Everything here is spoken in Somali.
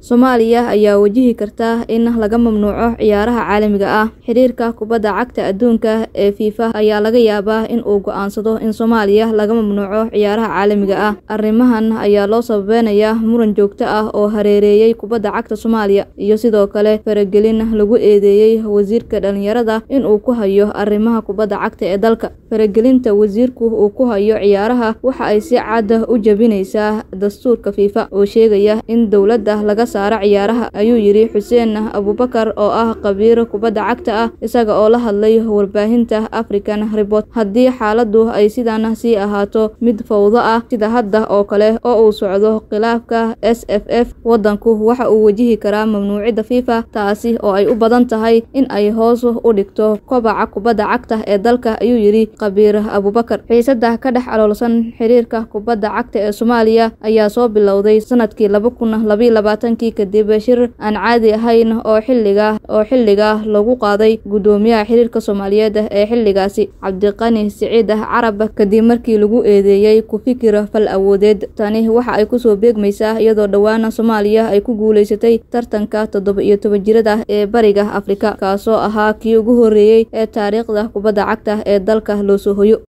Soomaaliya ayaa wajihi karta in laga mamnuuco ciyaaraha caalamiga ah. Xiriirka kubadda cagta adduunka ee FIFA ayaa laga yaabaa in uu go'aansado in Soomaaliya laga mamnuuco ciyaaraha caalamiga ah. Arrimahan ayaa loo sababeynayaa muran joogto ah oo hareereeyay kubadda cagta Soomaaliya, iyo sidoo kale faragelin lagu eedeeyay wasiirka dhalinyarada in uu ku hayo arrimaha kubadda cagta ee dalka. Faragelinta wasiirku uu ku hayo ciyaaraha waxa ay si cad u jebinaysaa dastuurka FIFA oo sheegaya in dowladda laga saaro ciyaaraha, ayuu yiri Xuseen Abuubakar oo ah khabiir kubadda cagta ah isaga oo la hadlay warbaahinta African Report. Haddii xaaladdu ay sidan sii ahaato mid fowdo ah sida hadda oo kale oo uu socdo khilaafka SFF, waddanku waxa uu wajihi karaa mamnuucidda FIFA, taasi oo ay u badan tahay in ay hoos u dhigto kobaca kubadda cagta ee dalka, ayuu yiri khabiir Abuubakar. Xiisadda ka dhex aloolsan xiriirka kubadda cagta ee Soomaaliya ayaa soo bilowday sanadkii laba kun laba iyo labaatankii kadib shir aan caadi ahayn oo xilliga oo xilliga lagu qaaday guddoomiyaha xiriirka Soomaaliyeed ee xilligaasi Cabdiqani Siciid Carab kadib markii lagu eedeeyay ku fikir fal awoodeed. Tani waxa ay kusoo beegmaysaa iyadoo dhowaan Soomaaliya ay ku guuleysatay tartanka toddoba iyo toban jirada ee Bariga Afrika, kaasoo ahaa kii ugu horreeyay ee taariikhda kubadda cagta ee dalka loo soo hoyo.